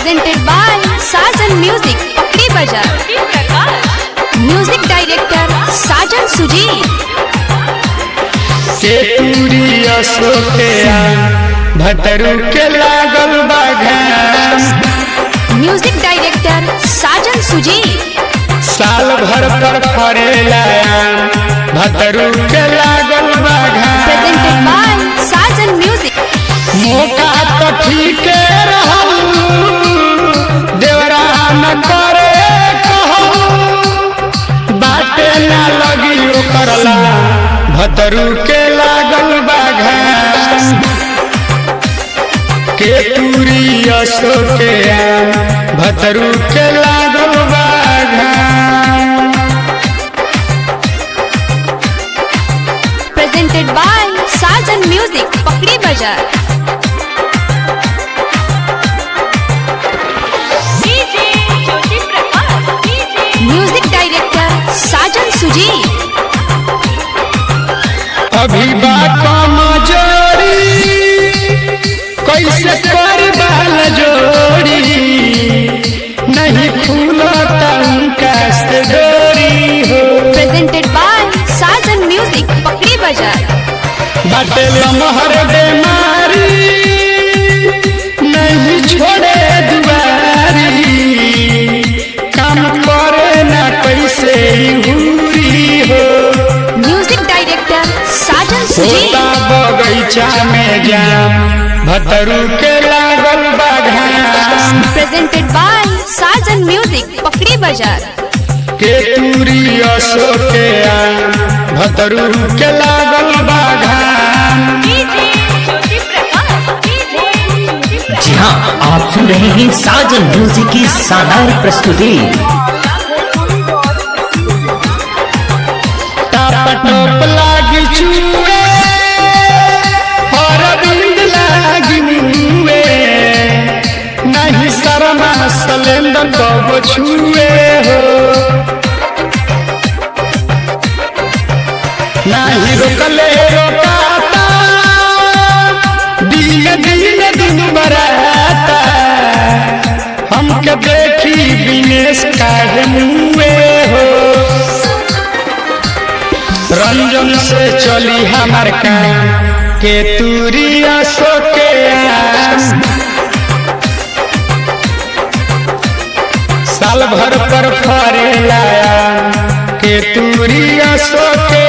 presented by Sajan Music, Pakri Bajar. Music director Sajan Sujit. केतुरी अशोकया भतरू के लागल बाघाम Music director Sajan Sujit. साल भर पर फरेला भतरू के लागल Presented बाघाम by Sajan Music. मौका तो ठीक रहू देवरा न करे कहू बाटे ना लगी करला भतरू के लागल बाघाम केतुरी अशोके भतरू के लागल बाघाम Presented by Sajan Music, Pakri Bajar. Music director Sajan Sujit. अभी बात मजोरी कैसे कर बाल जोड़ी नहीं फूलता उनका से डोरी हो Presented by Sajan Music, Pakri Bajar. बाटे लमहर बेमारी नहीं छोड़े दुआरी काम करे ना कैसे हुरी हो Music director Sajan Sujit. सोता बगैचा में जाम भतरू के लागल बाघाम Presented by Sajan Music, Pakri Bajar. केतुरी अशोके भतरू के लागल बाघाम जी हाँ आप सुन रहे हैं साजन म्यूजिक की शानदार प्रस्तुति टप लागी चुए और बिंद लागी मुए नहीं शर्मा सलेंदर कब छुए हो नहीं रोकले रोकाता दिन दिन दिन बराता हमके देखी विनेश काहे मुए हो रंजन से चली हमार काम के तूरी अशोके साल भर पर फरे लाया के तूरी अशोके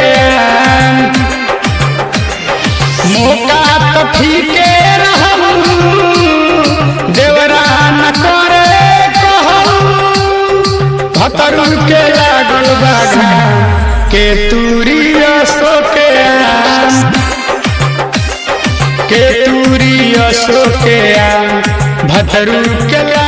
मौका तो ठीके रहू देवरा न करे कहू भतरू के लागल बाघा के तूरी अशोके के तूरी अशोके भतरू के लागल